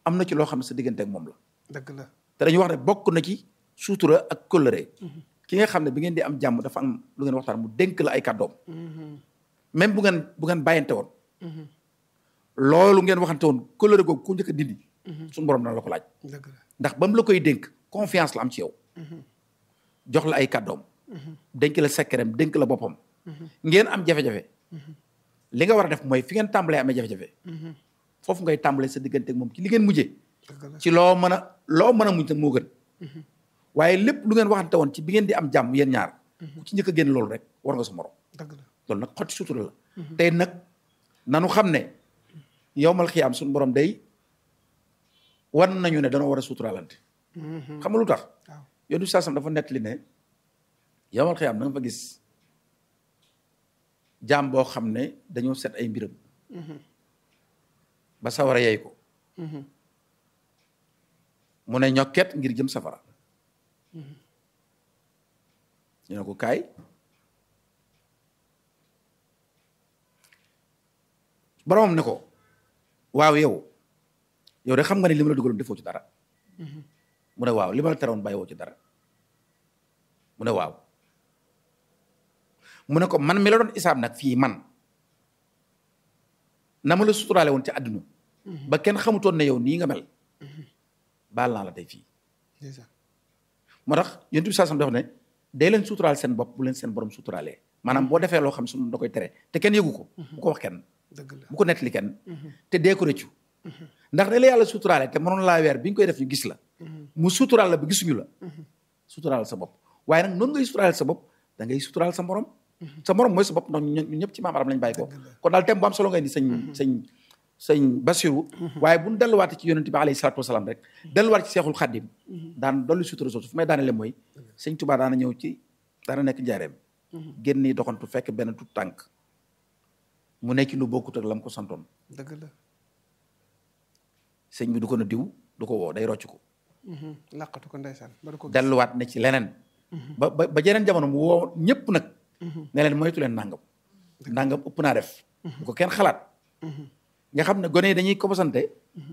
am na ci loo xam ne sa diggante ak moom la dëgg la te dañu wax ne bokk na ci suutura ak kóllëre ki nga xam ne bi ngeen di am jàmm dafa am lu ngeen waxtaan mu dénk la ay kàddoom même bu ngeen bu ngeen bàyyante woon loolu ngeen waxante woon kóllëre googu ku njëkk a dindi suñu borom dana la ko laaj dëgg la ndax ba mu la koy dénk confiance la am ci yow jox la ay kàddoom dénk la sekkereem dénk la boppam ngeen am jafe-jafe li nga war a def mooy fi ngeen tàmbalee amee jafe-jafe foofu ngay tàmbalee sa diggante ak moom ci li ngeen mujjee dëgg la ci loo mën a loo mën a muñ nag moo gën waaye lépp lu ngeen waxante woon ci bi ngeen di am jàmm yéen ñaar ku ci njëkk a génn loolu rek war nga sa morom dëgg la loolu nag xotti sutura la tey nag nanu xam ne yowmal xiyaam suñu borom day wan nañu ne danoo war a suturaalante xam nga lu tax waaw yoonu saasam dafa nettali ne yowmal xiyaam da nga fa gis jaam boo xam ne dañoo set ay mbiram ba sawara yey ko mu ne ñokket ngir jëm safara ñu ne ko kaay boromam ne ko waaw yow yow de xam nga ne li ma la dugaloon defoo ci dara mu ne waaw li ma la teroon bàyyiwoo ci dara mu ne waaw mu ne ko man mi la doon isaab nag fii man na ma la suturaale woon ci àdduna ba kenn xamutoon ne yow nii nga mel baal naa la tey fii ndeysaan moo tax yonent bi saasam dafa ne dee leen suturaal seen bopp bu leen seen borom suturaalee maanaam boo defee loo xam sunu da koy tere te kenn yëgu ko bu ko wax kenn dëgg la bu ko nettali kenn te dee ko rëccu ndax da la yàlla suturaale te mënoon laa weer bi nga koy def ñu gis la mu suturaal la ba gisuñu la suturaal sa bopp waaye nag noonu ngay suturaal sa bopp da ngay suturaal sa morom sa morom mooy sa bopp ndax ñun ñëpp ci maam aram lañ bàyyi ko kon daal thème bu am solo ngay di sëñ sëñ sëñ Basiru waaye bu ñu delluwaate ci yonent bi alayhi salaatu wasalaam rek delluwaat ci seexul xaddim daan dolli sutura soosu fu may daanele mooy sëñ Tuubaa daana ñëw ci daana nekk njaareem génn doxantu fekk benn tut tànk mu nekk lu bokkut ak la mu ko santoon dëgg la sëñ bi du ko na diw du ko woo day rocc ko laqatu ko ndeysaan ba du ko gis delluwaat ne ci leneen ba ba ba jeneen jamono mu woo ñëpp nag ne leen moytu leen nangam nangam ëpp naa def bu ko kenn xalaat nga xam ne gone yi dañuy commencé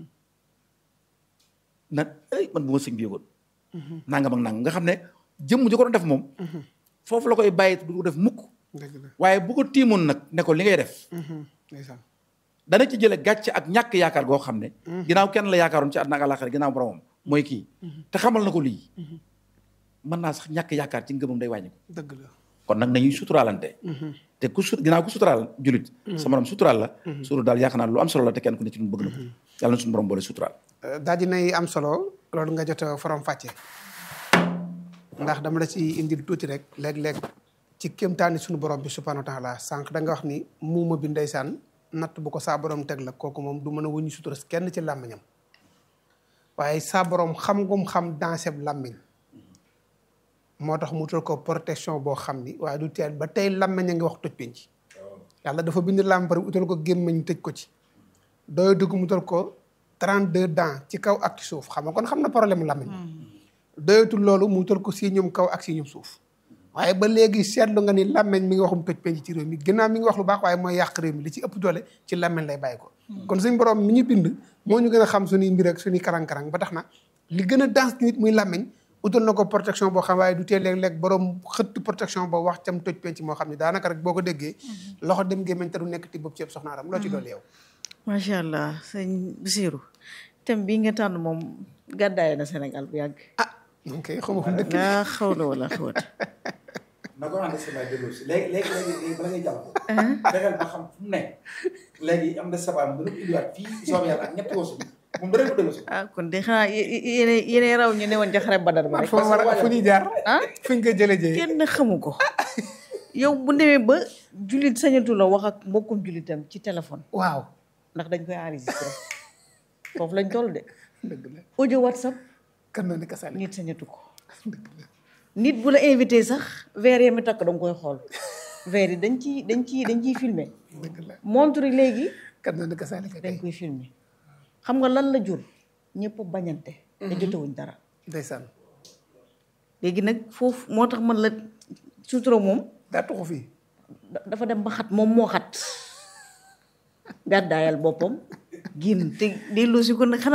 na ay man bu ma sëñ bi yëgoon nangam ak nangam nga xam ne jëmm ji ko doon def moom foofu la koy bàyyi du ko def mukk dëgg la waaye bu ko tiimoon nag ne ko li ngay def ndeysaan dana ci jële gàcce ak ñàkk yaakaar goo xam ne ginnaaw kenn la yaakaaroon ci àdduna ak àllaaxira ginnaaw boromam mooy kii te xamal na ko lii mën naa sax ñàkk yaakaar ci ngëmam day wàññi ko dëgg la kon nag nañuy suturaalante te ku su ginnaaw ku suturaal julit sa morom suturaal la suru daal yaakaar naa lu am solo la te kenn ku ne ci ñun bëgg na ko yàlla na suñu borom boole suturaal daal dinay am solo loolu nga jot a forom fàcce ndax dama la ci indil tuuti rek léeg-léeg ci kéemtaani suñu borom bi subhanahu wa taala sànq da nga wax ni muuma bi ndeysaan natt bu ko saa borom teg la kooku moom du mën a wuñu sutura kenn ci làmmiñam waaye saa borom xam ngum xam danseb làmmiñ moo tax mu utal ko protection boo xam ni waaye du teel ba tey làmmiñ a ngi wax toj penc yàlla dafa bind làmb pare utal ko gémmiñ tëj ko ci dooy dugg mu utal ko 32 dents ci kaw ak ci suuf xam nga kon xam na problème mu làmmiñ doyatul loolu mu utal ko si ñum kaw ak si ñum suuf waaye ba léegi seetlu nga ni làmmeñ mi ngi waxum toj penc ci réew mi ginnaaw mi ngi wax lu baax waaye mooy yàq réew mi li ci ëpp doole ci làmmeñ lay bàyyi ko kon suñ borom mi ñu bind moo ñu gën a xam suñuy mbir ak suñuy karang-karang ba tax na li gën a dans nit muy làmmeñ utal na ko protection boo xam waaye du tee léeg-léeg borom xëtt protection boo wax cam toj penc moo xam ne daanaka rek boo ko déggee loxo dem gémmeñ te du nekk ti bopp ceeb soxnaaram loo ci doole yow macha allah sëñ Basiru thème bii nga tànn moom gàddaay na Sénégal bu yàgg ah ok xaw ma fu mu dëkk laa xaw la wala xawat na ko ànd sabaa déglu si léegi léegi léegi bala ngay jàll fexeel ba xam fu mu ne léegi am na sabaa mu dana indiwaat fii soobee yàlla ak ñetti woosu moom dara ko déglu si ah kon de xanaa yéene yéene raw ñu ne woon ca xare Badar ba rek fu war a fu ñuy jaar ah fuñ ko jëlee jëyee kenn xamu ko yow bu demee ba jullit sañatu la wax ak mbokkum jullitam ci téléphone waaw ndax dañ koy enregistré foofu lañ toll de dëgg la audio whatsapp kan na ni ka sànni nit sañatu ko nit bu la invité sax verre yi mi takk danga koy xool verre yi dañ ciy dañ ciy dañ ciy filmer dëgg la montre yi léegi kan na ni ka sànni ka dañ tey koy filmer xam nga lan la jur ñëpp bañante te jotewuñ dara ndeysaan léegi nag foofu moo tax man la sutura moom daa tuxu fii da- dafa dem ba xat moom moo xat gàddaayal boppam génn te delloo si ko nag xanaa